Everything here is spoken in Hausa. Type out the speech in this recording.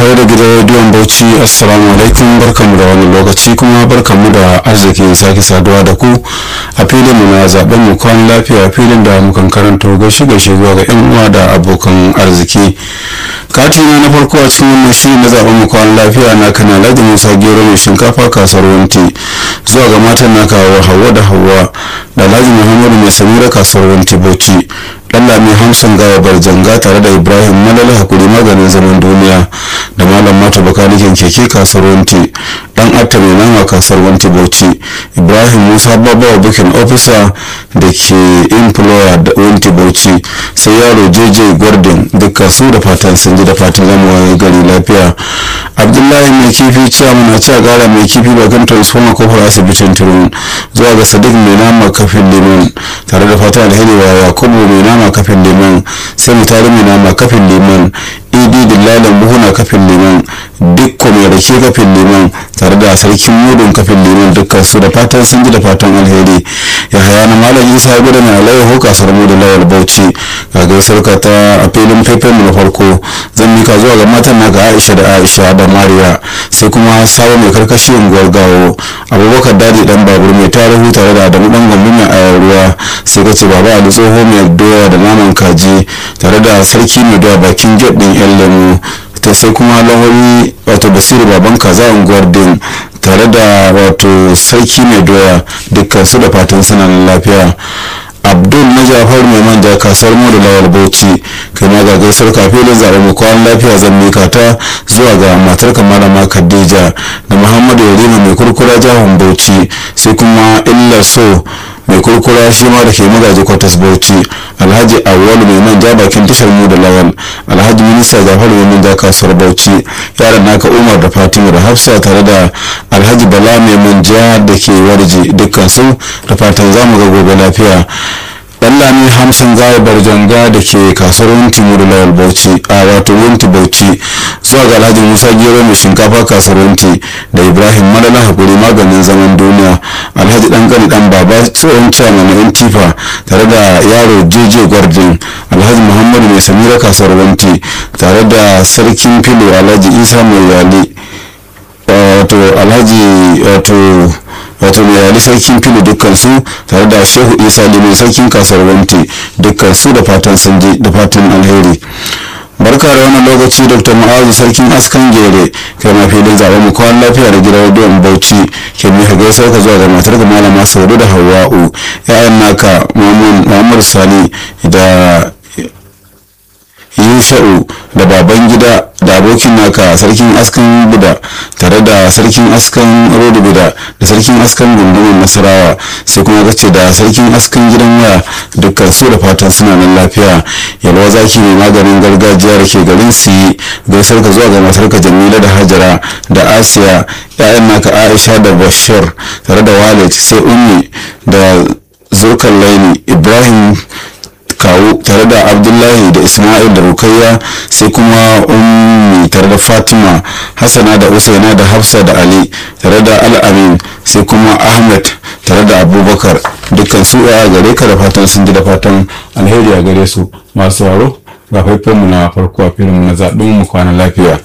tare da gidan rediyon bauchi assalamu alaikum barkamu da wani lokaci kuma barkamu da arzikin sake saduwa da ku a filin mu na zaben mu kwan lafiya filin da mukan karanto gaishe gaishe zuwa ga yan uwa da abokan arziki katina na farko a cikin wannan shiri na zaben mu kwan lafiya na kana alhaji musa gero mai shinkafa kasuwar wanti zuwa ga matan na kawo hawa da hawa da alhaji muhammadu mai samira kasuwar wanti bauchi Allah mai hamsin gawa barjanga tare da ibrahim malala hakuri maganin zaman duniya da malam mata bakanikin keke kasar wanti dan atta mai nama kasar wanti bauchi ibrahim musa babawa bukin officer da ke employer da wanti bauchi sai yaro jeje gordon duka su da fatan sun ji da fatan zama gari lafiya abdullahi mai kifi ciyaman a ci a gara mai kifi bakan transformer kofar asibitin turun zuwa ga sadiq mai nama kafin liman tare da fatan alheri wa yakubu mai nama kafin liman sai mu tare mai nama kafin liman idi dillalan buhuna kafin liman dukkan mai rake kafin liman tare da sarkin mudun kafin liman dukkan su da fatan sun ji da fatan alheri ya haya na malam isa ya gudu na alaiho kasar mu da lawal bauchi ga gaisar ka ta a filin fefen mu na farko zan mika zuwa ga matan na ga aisha da aisha da mariya sai kuma sawo mai karkashi unguwar gawo abubakar dadi dan babur mai tarihu tare da adamu dan gombe mai ayar ruwa sai ka ce baba ali tsoho mai doya da naman kaji tare da sarki mai doya bakin gate din yan lemu ta sai kuma lawari wato basiru baban kaza unguwar din tare da wato sarki mai doya dukkan su da fatan suna lafiya abdul na jafar mai manja kasuwar mu da lawal bauchi kai ma ga gaisar kafin zaɓen mu kwan lafiya zan mika ta zuwa ga matar malama khadija da muhammadu yarima mai kurkura jihar bauchi sai kuma illa so mai kurkura shi ma da ke magaji kwatas bauchi alhaji awwalu mai manja bakin tashar mu da lawal alhaji minista jafaru mai manja kasuwar bauchi yaran naka umar da fatima da hafsa tare da alhaji bala mai manja da ke warji dukkan su da fatan zamu ga gobe lafiya lami hamsin gaya barjanga da ke kasuwar wunti mu da lawal bauchi a wato wunti bauchi zuwa ga alhaji musa gero mai shinkafa kasuwar wunti da ibrahim malala hakuri maganin zaman duniya alhaji dan gani dan baba tsohon ciyaman na yan tifa tare da yaro jeje gordon alhaji muhammadu mai samira kasuwar wunti tare da sarkin filo alhaji isa mai yali wato alhaji wato wato mai yali sarkin fili dukkan su tare da shehu isa limin sarkin kasar wanti dukkan su da fatan sun ji da fatan alheri barka da wannan lokaci dr ma'azu sarkin askan gere kai ma filin zaɓen mu kwan lafiya da gidan rediyon bauchi ke mika gaisar ka zuwa ga matar ga malama saudu da hawa'u ya'yan naka muhammad sani da yusha'u da baban gida da abokin naka sarkin askan buda tare da sarkin askan rodo buda da sarkin askan gundumar nasarawa sai kuma kace da sarkin askan gidan waya dukkan su da fatan suna nan lafiya yalwa zaki mai maganin gargajiya da ke garin su yi gaisar ka zuwa ga masarka jamila da hajara da asiya ya'yan naka aisha da bashir tare da walid sai ummi da zurkan laini ibrahim kawo tare da abdullahi da ismail da rukayya sai kuma ummi tare da fatima hassana da usaina da hafsa da ali tare da al'amin sai kuma ahmed tare da abubakar dukkan su a gare ka da fatan sun ji da fatan alheri a gare su masu waro ga faifanmu na farko a filin na zaɓen mu kwana lafiya